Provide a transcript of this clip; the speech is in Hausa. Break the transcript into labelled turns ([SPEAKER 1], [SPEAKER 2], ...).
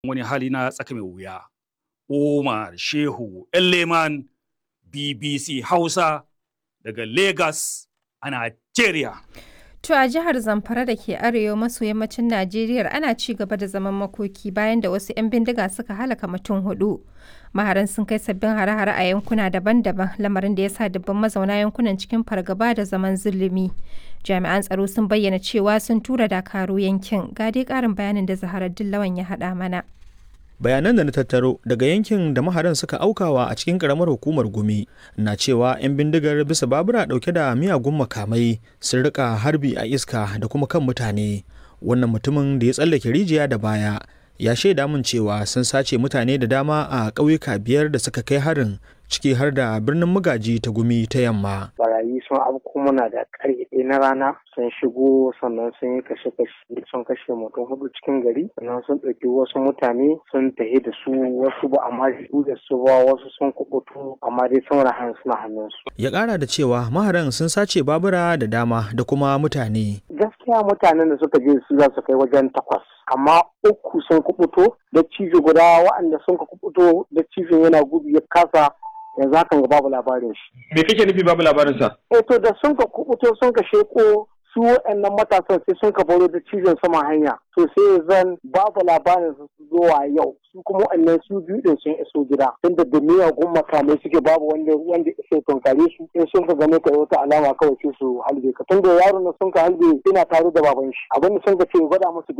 [SPEAKER 1] wani hali na tsaka mai wuya. Umar Shehu Leman BBC Hausa daga Lagos a Najeriya.
[SPEAKER 2] To a jihar Zamfara da ke arewa maso yammacin Najeriya ana ci gaba da zaman makoki bayan da wasu 'yan bindiga suka halaka mutum hudu. Maharan sun kai sabbin hare-hare a yankuna daban-daban lamarin da ya sa dubban mazauna yankunan cikin fargaba da zaman zulumi. Jami'an tsaro sun bayyana cewa sun tura dakaru yankin. Ga dai ƙarin bayanin da Zaharar Dillawan ya haɗa mana.
[SPEAKER 3] bayanan da na tattaro daga yankin da maharan suka aukawa a cikin karamar hukumar gumi na cewa 'yan bindigar bisa babura dauke da miyagun makamai sun rika harbi a iska da kuma kan mutane wannan mutumin da ya tsallake rijiya da baya ya shaida min cewa sun sace mutane da dama a ƙauyuka biyar da suka kai harin ciki har da birnin magaji ta gumi ta yamma.
[SPEAKER 4] Barayi sun afko muna da ƙarfe ɗaya na rana sun shigo sannan sun yi kashe-kashe sun kashe mutum hudu cikin gari sannan sun ɗauki wasu mutane sun tafi da su wasu ba amma su da su ba wasu sun kubutu amma dai sun rahan suna hannunsu.
[SPEAKER 3] Ya ƙara da cewa maharan sun sace babura da dama da kuma mutane.
[SPEAKER 4] Gaskiya mutanen da suka je su za su kai wajen takwas amma uku sun kubuto da cijo guda waɗanda sun ka kubuto da cijo yana gudu ya kasa yanzu hakan ga babu labarin shi.
[SPEAKER 5] Me kake nufi babu labarin sa?
[SPEAKER 4] Eh to da sun ka kubuto sun ka sheko su waɗannan matasan sai sun ka baro da cizon sama hanya to sai zan babu labarin su zuwa yau su kuma waɗannan su biyu din sun iso gida tunda da miyagun makamai suke babu wanda wanda iso tunkare su in sun ka gane ka wata alama kawai sai su halbe ka tunda yaron sun ka halbe ina tare da baban shi abin da sun ka ce gwada musu